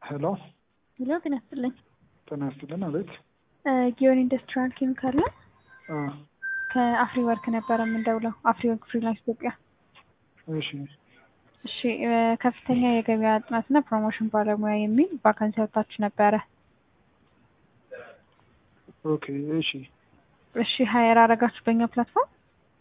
ሄሎ ሄሎ ጤና ይስጥልኝ። ጤና ይስጥልን። አቤት። ጊዮን ኢንዱስትሪያል ኬሚካል ነው። አ ከአፍሪ ወርክ ነበረ የምንደውለው። አፍሪ ወርክ ፍሪላንስ ኢትዮጵያ። እሺ እሺ እ ከፍተኛ የገበያ ጥናትና ፕሮሞሽን ባለሙያ የሚል ቫካንሲ አውጥታችሁ ነበረ። ኦኬ እሺ እሺ ሀየር አረጋችሁ በእኛ ፕላትፎርም?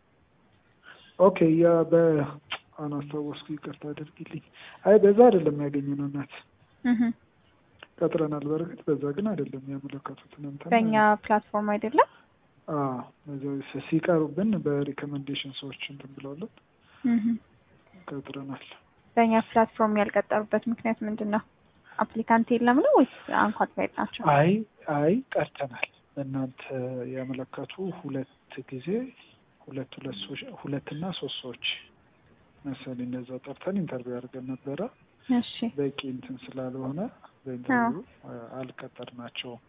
ኦኬ ያ በአናስታወስኩ ይቅርታ አድርጊልኝ። አይ በዛ አይደለም ያገኘነው እናት እህ ቀጥረናል። በእርግጥ በዛ ግን አይደለም ያመለከቱትን እንትን በእኛ ፕላትፎርም አይደለም። አ በዛ ሲ- ሲቀሩብን በሪኮመንዴሽን ሰዎች እንትን ብለውልን እህ ቀጥረናል። በእኛ ፕላትፎርም ያልቀጠሩበት ምክንያት ምንድን ነው? አፕሊካንት የለም ነው ወይስ አንኳሊፋይድ ናቸው? አይ አይ ቀርተናል። እናንተ ያመለከቱ ሁለት ጊዜ ሁለት ሁለት ሰዎች ሁለትና ሶስት ሰዎች መሰለኝ እንደዛ ጠርተን ኢንተርቪው አድርገን ነበረ። እሺ በቂ እንትን ስላልሆነ በኢንተርቪው አልቀጠርናቸውም።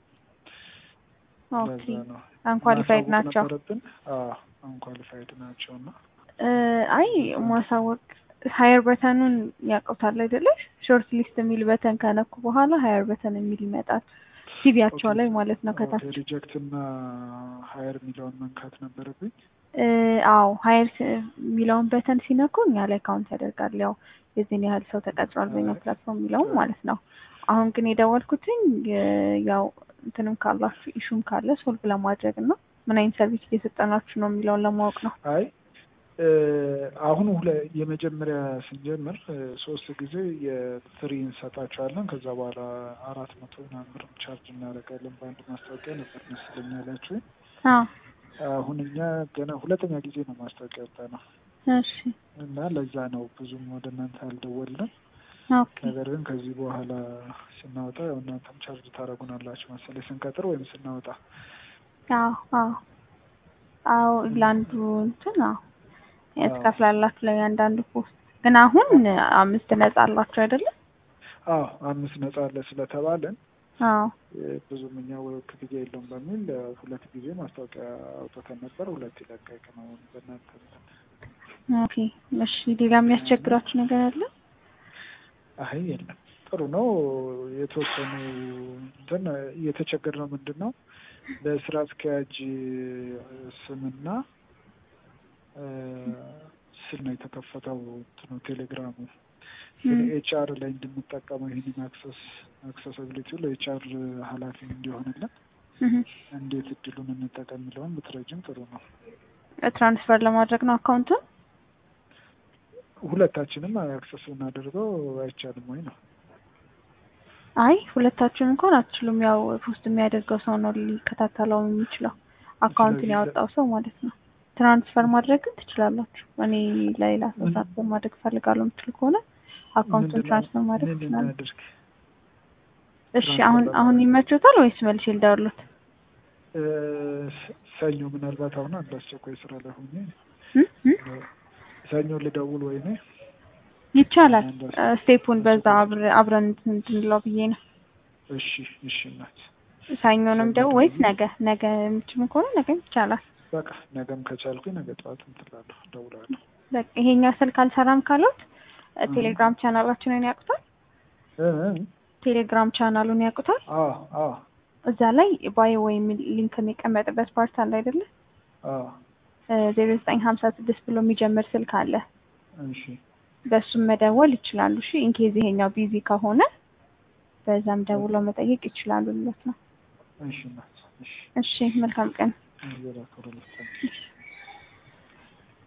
ኦኬ ለዛ ነው አንኳሊፋይድ ማሳወቅ ናቸው። ነበረብን። አዎ አንኳሊፋይድ ናቸው እና እ አይ ማሳወቅ ሀየር በተኑን ያውቁታል አይደለ? ሾርት ሊስት የሚል በተን ከነኩ በኋላ ሀየር በተን የሚል ይመጣል ሲቪያቸው ላይ ማለት ነው ከታች ሪጀክት እና ሀየር የሚለውን መንካት ነበረብኝ። እ አዎ ሀይር የሚለውን በተን ሲነኩ እኛ ላይ ካውንት ያደርጋል። ያው የዚህን ያህል ሰው ተቀጥሯል በኛ ፕላትፎርም የሚለውም ማለት ነው። አሁን ግን የደወልኩትኝ እ ያው እንትንም ካላችሁ ኢሹም ካለ ሶልቭ ለማድረግ እና ምን አይነት ሰርቪስ እየሰጠናችሁ ነው የሚለውን ለማወቅ ነው። አይ እ አሁን ሁለ የመጀመሪያ ስንጀምር እ ሶስት ጊዜ የፍሪ እንሰጣቸዋለን ከዛ በኋላ አራት መቶ ምናምን ብር ቻርጅ እናደርጋለን በአንድ ማስታወቂያ ነበር መሰለኝ ያላችሁኝ። አዎ አሁን እኛ ገና ሁለተኛ ጊዜ ነው ማስታወቂያ ያወጣ ነው እሺ እና ለዛ ነው ብዙም ወደ እናንተ አልደወልንም። ኦኬ ነገር ግን ከዚህ በኋላ ስናወጣ ያው እናንተም ቻርጅ ታደርጉናላችሁ መሰለኝ ስንቀጥር ወይም ስናወጣ። አዎ አዎ አዎ ለአንዱ እንትን አዎ ትከፍላላችሁ ለእያንዳንዱ ፖስት ግን አሁን አምስት ነጻ አላችሁ አይደለም? አዎ አምስት ነጻ አለ ስለተባለን አዎ እ ብዙም እኛ ወ- ክፍያ የለውም በሚል እ ሁለት ጊዜ ማስታወቂያ አውጥተን ነበር። ሁለት ይለቀቅ ነው በእናንተ እንትን። ኦኬ እሺ ሌላ የሚያስቸግራችሁ ነገር አለ? አይ የለም ጥሩ ነው። የተወሰኑ እንትን እየተቸገርነው ምንድን ነው በስራ አስኪያጅ ስምና እ ስል ነው የተከፈተው እንትኑ ቴሌግራሙ ግን ም። ኤችአር ላይ እንድንጠቀመው ይህንን አክሰስ አክሰሲቢሊቲው ለኤችአር ኃላፊ እንዲሆንልን እህ እንዴት እድሉን እንጠቀም የሚለውን ብትረጅም ጥሩ ነው። ትራንስፈር ለማድረግ ነው አካውንቱን? ሁለታችንም አክሰስ ብናደርገው አይቻልም ወይ ነው? አይ ሁለታችሁን እንኳን አትችሉም። ያው ፖስት የሚያደርገው ሰው ነው ሊከታተለው የሚችለው አካውንቱን ስለዚህ ያወጣው ሰው ማለት ነው። ትራንስፈር ማድረግ ግን ትችላላችሁ። እኔ ለሌላ ሰው ትራንስፈር ማድረግ እፈልጋለሁ የምትችሉ ከሆነ አካውንቱን ምንድን ነው ትራንስፈር ማድረግ ምን ትችላላችሁ። እናድርግ? እሺ ትራንስፈር አሁን አሁን ለማድረግ ይመችዎታል ወይስ መልሼ ልደውልዎት? እ ሰኞ ምናልባት አሁን አንድ አስቸኳይ ስራ ላይ ሆኜ እ እ ሰኞ ልደውል ወይ እኔ ይቻላል። አንድ እ አስ- ስቴፑን በዛ አብረ- አብረን እንትን እንድንለው ብዬ ነው። እሺ እሺ እናት ሰኞንም ሰኞ ደው ወይስ ደውል። ነገ ነገ የምትችሉ ከሆነ ነገ ይቻላል። በቃ ነገም ከቻልኩኝ ነገ ጠዋት እንትላለሁ እደውላለሁ። በቃ ይሄኛው ስልክ አልሰራም ካሉት እ እህ። ቴሌግራም ቻናላችንን ያውቁታል። እ እ ቴሌግራም ቻናሉን ያውቁታል። አዎ አዎ እዛ ላይ ባዮ ወይም ሊንክ የሚቀመጥበት ፓርት አለ አይደለ? አዎ ዜሮ ዘጠኝ ሀምሳ ስድስት ብሎ የሚጀምር ስልክ አለ። እሺ በሱም መደወል ይችላሉ። እሺ ኢንኬዝ ይሄኛው ቢዚ ከሆነ በዛም ደውለው መጠየቅ ይችላሉ ማለት ነው። እሺ እናት እሺ እሺ መልካም ቀን። እግዚአብሔር ያክብርልኝ። እሺ።